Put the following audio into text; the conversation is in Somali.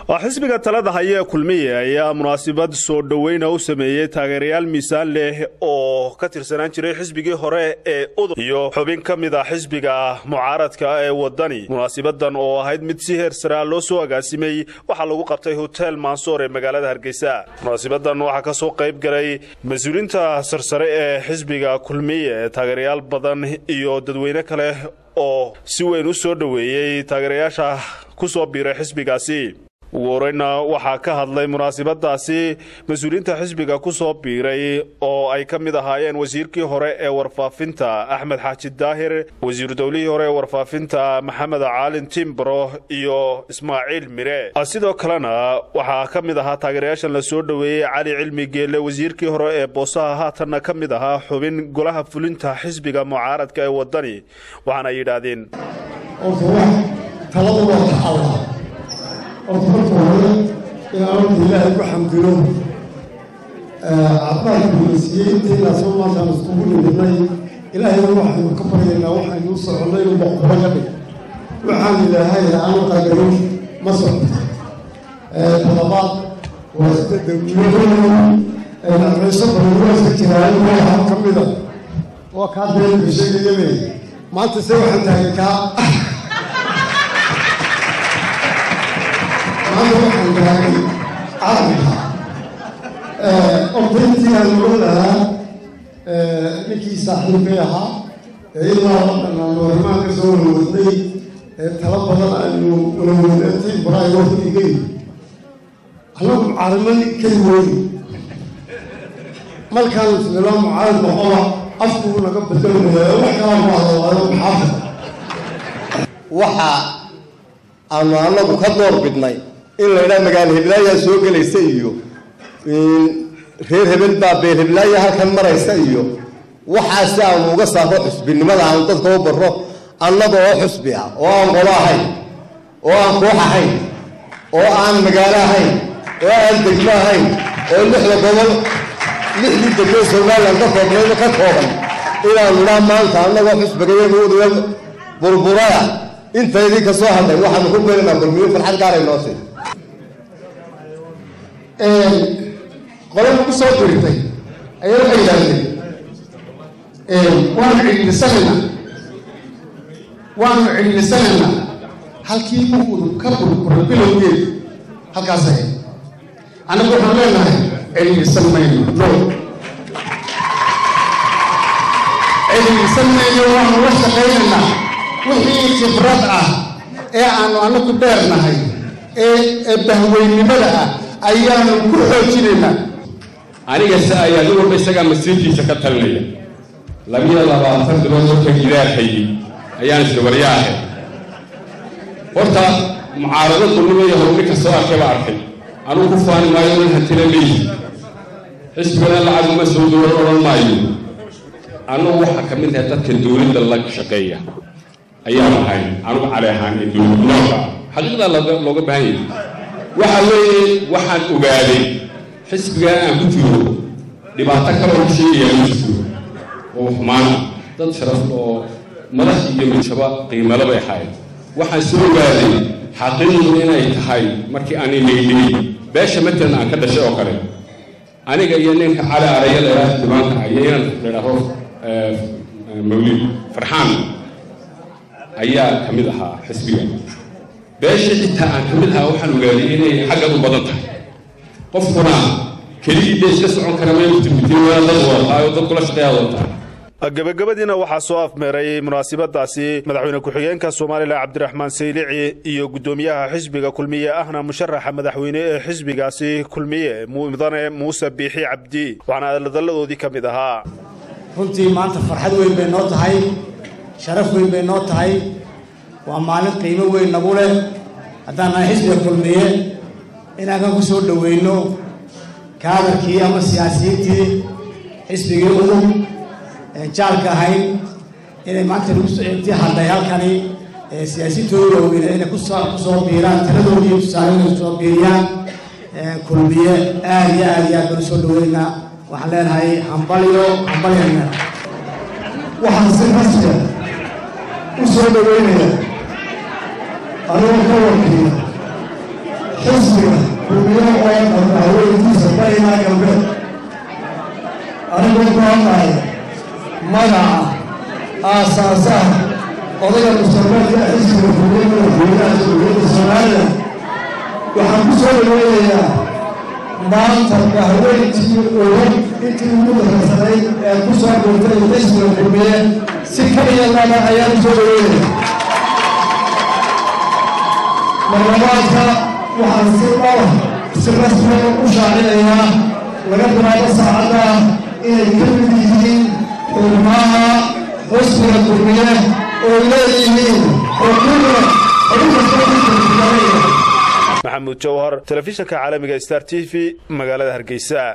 xisbiga talada haya ee kulmiye ayaa munaasabad soo dhoweyna u sameeyey taageerayaal miisaan leh oo ka tirsanaan jiray xisbigii hore ee udub iyo xubin ka mid a xisbiga mucaaradka ee wadani munaasabadan oo ahayd mid si heer saraa loo soo agaasimay waxaa lagu qabtay hotel mansoor ee magaalada hargeysa munaasabadan waxaa kasoo qayb galay mas-uuliinta sarsare ee xisbiga kulmiye taageerayaal badan iyo dadweyne kale oo si weyn u soo dhoweeyey taageerayaasha ku soo biiray xisbigaasi ugu horeyna waxaa ka hadlay munaasabadaasi mas-uuliyiinta xisbiga ku soo biiray oo ay ka mid ahaayeen wasiirkii hore ee warfaafinta axmed xaaji daahir wasiiru dowlihii hore ee warfaafinta maxamed caalin timbro iyo ismaaciil mire sidoo kalena waxaa ka mid ahaa taageerayaashan la soo dhoweeyey cali cilmi geelle wasiirkii hore ee boosaha haatanna ka mid ahaa xubin golaha fulinta xisbiga mucaaradka ee wadani waxaana yidhaahdeen horta marka hore inaan horta ilaahay ku xamdino caafimaadka gulaysiiyey intaynaasoo maantaan iskugu nimidnay ilaahayna waxaynu ka baryaynaa waxaynu u soconnay inuu boqoro ka dhig waxaan ilaahay aanu qadarin ma socota talabaad waa sida dawlado nacmayso badan waa iska jiraayo waxaa ka mida waa kaa beenka sheegayame maanta se waxaan tahay kaa maanta waxaan gaagay caalamka ordayntii aan ogan lahaa ninkii saaxiibkay ahaa ee ilaa dhan aanu arrimaha ka soo walawadnay ee tala badan aynu walawadnatay baraay wafdigay annagu mucaarimo keli weyni markaan isnilaa mucaarad noqoba afkuu naga bedelmaya wax kalaa ku hadlaayo maxaafid waxa aanu annagu ka door bidnay in la ydhaha magaalo hiblaayaa soo gelaysa iyo reer hebel baa beel heblaaya halkan maraysa iyo waxaasi aanu uga saaro xusbinimada aanu dadka u barro annaga oo xusbi ah oo aan qolo ahayn oo aan koox ahayn oo aan magaalo ahayn oo aan degmo ahayn oo lixda gobol lixdii degmo somalilan ka koobnayba ka kooban inaanu idhaa maanta annagoo xusbigayaga udhiga burburaya intaydii ka soo hadlay waxaanu ku beerinaa kulmiyo farxad gaaray noo sii qole lagu soo diritay ayaa waxay yidhaahdeen waanu cidhiidhisanaynaa waanu cidhiidhisanaynaa halkii uunu ka burbura bilowgeed halkaas ahayd annagu waxaan leenahay cidhiidhisan mayno no cidhiidhisan mayno waanu la shaqaynaynaa wixii khibrad ah ee aanu annagu dheernahay ee bahweynimada ah ayaanu ku xoojinaynaa aniga se ayaa nin walba isagaa masiirkiisa ka talinaya labiyo labaatan bilood markan ilaahayy ayaan isla waryaahe horta mucaarado dulnimo iyo horninka soo arkay baa arkay anugu ku faani maayo nin hantina leeyi xisbigana lacag uma soo dowlan odhan maayo anugu waxaa ka mid ahay dadka dowladda la shaqeeya ayaan ahay anugu cali ahaan ee dowladnooka xaqiiqdaa looga baahan yahay waxa weeye waxaan ogaaday xisbigaa aan ku jiro dhibaato kaloo ku sheegayaa ma jirto oo xumaana dad sharaf oo madax iyo midshaba qiimalo bay ahayd waxaan soo ogaaday xaqiiqdu inay tahay markii aanay leydhiyey beesha matalan aan ka dhashay oo kale aniga iyo ninka cali araya laydhaah dibaanka iyo inaan laydhaaho mawlid farxaan ayaa ka mid ahaa xisbiga beeshii xitaa aan ka mid ahaa waxaan ogaaday inay xaggan u badan tahay qofkuna keligii dee iska socon kara maymutimitiy waa dad wadataayoo dad kula shaqeeyaa wadataa gabagabadiina waxaa soo afmeeray munaasabadaasi madaxweyne ku-xigeenka somalilan cabdiraxmaan saylici iyo guddoomiyaha xisbiga kulmiye ahna musharaxa madaxweyne ee xisbigaasi kulmiye mudane muuse biixi cabdi waxaana hadaladoodii ka mid ahaa runtii maanta farxad weyn bay noo tahay sharaf weyn bay noo tahay waa maalin qiimo weyn nagu leh haddaan nahay xisbiga kulmiye inaan kan ku soo dhoweyno kaadarkii ama siyaasiyiintii xisbigii udub jaalka ahayn inay maanta intii hadlay halkani siyaasiyiintooda waaweyne inay kusoo kusoo biiraan taladoodii tusaalooda kusoo biiriyaan kulmiye aad iyo aad iyo aad baan usoo dhaweynaa waxaan leenahay hambalyo hambalyo waxaan si rasmiya u soo dhaweynaya anigoo ka wakiila xisbiga kulmiyo oo dhan haweenkiisa barinaa galbeed anigoo ku hadlaya magaca aasaasaha odayga mustaqbalka xisbiga kulmiyo madaxweynaha jamhuuriyadda soomaaliya waxaan ku soo dhaweynayaa maanta bahweyntii ogan intii ugu darasanayd ee ku soo dhurtay xisbiga kulmiye si kaliya laba ayaan u soo dhaweynaya marlabaadka waxaan si dhowr si rasmi u shaacinayaa laga bilaabo saacadda inay ka mid yihiin xubnaha xusbiga kulmiye oo leeyihiin xuquuqda xubin kasta maxamuud jawhar telefishinka caalamiga star t v magaalada hargeysa